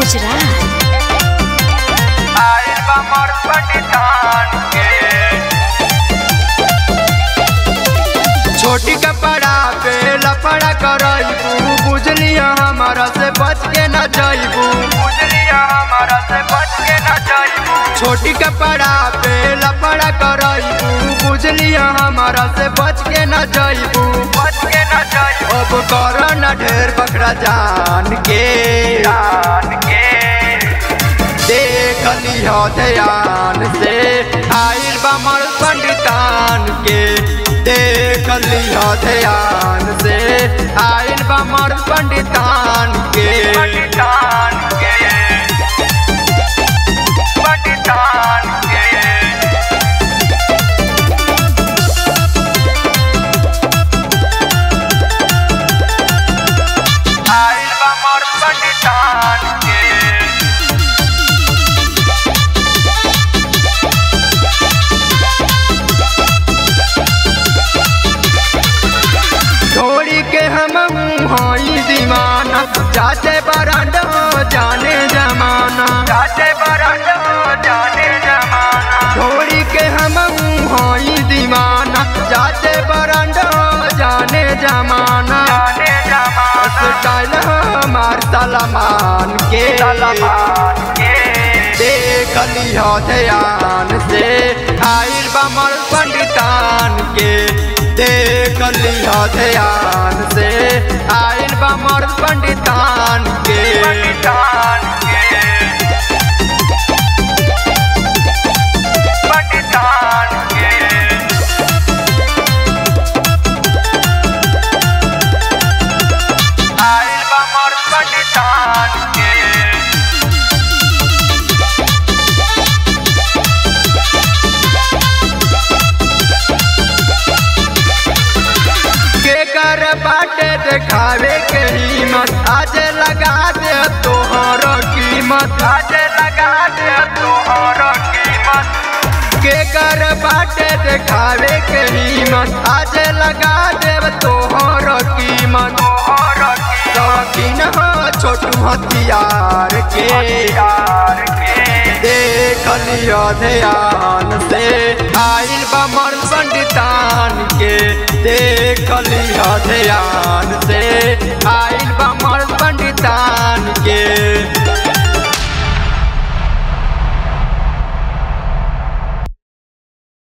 गुजरात आइल बा मोर पंडितान के छोटी कपड़ा पे लफड़ा करबू बुझलिया हमारा से बच के न जाइबू बुझलिया हमारा से बच के न जाइबू छोटी कपड़ा पे लफड़ा करबू बुझलिया हमारा से बच के न जाइबू बच के न जाइबू अब कर न ढेर बकरा जान के जान के देख लियो ध्यान से आइल बमर पंडितान के देख लियो ध्यान से आइल बमर पंडितान के पंडितान के पंडितान के आइल बमर पंडितान के छोड़ी के हम हई दीवाना चाचे बरांड जाने जमाना चाचे बरांड जाने जमाना छोड़ी के हम हई दीवाना चाचे बरांड जाने जमाना जाने जमाना स्टाइल हमार सलमान के सलमान के देख लियो ध्यान से आइल बमर पंडितान के देख लियो ध्यान से आइल बमर पंडितान के पंडितान के पंडितान के आइल बमर पंडितान के के कर बाटे देखावे के हिम्मत आज लगा दे तोहर कीमत आज लगा दे तोहर कीमत के कर बाटे देखावे के हिम्मत आज लगा दे तोहर कीमत तोहर शौकीन हो छोटू हथियार के हथियार के देख लियो ध्यान से आइल बमर पंडितान के देख लियो ध्यान से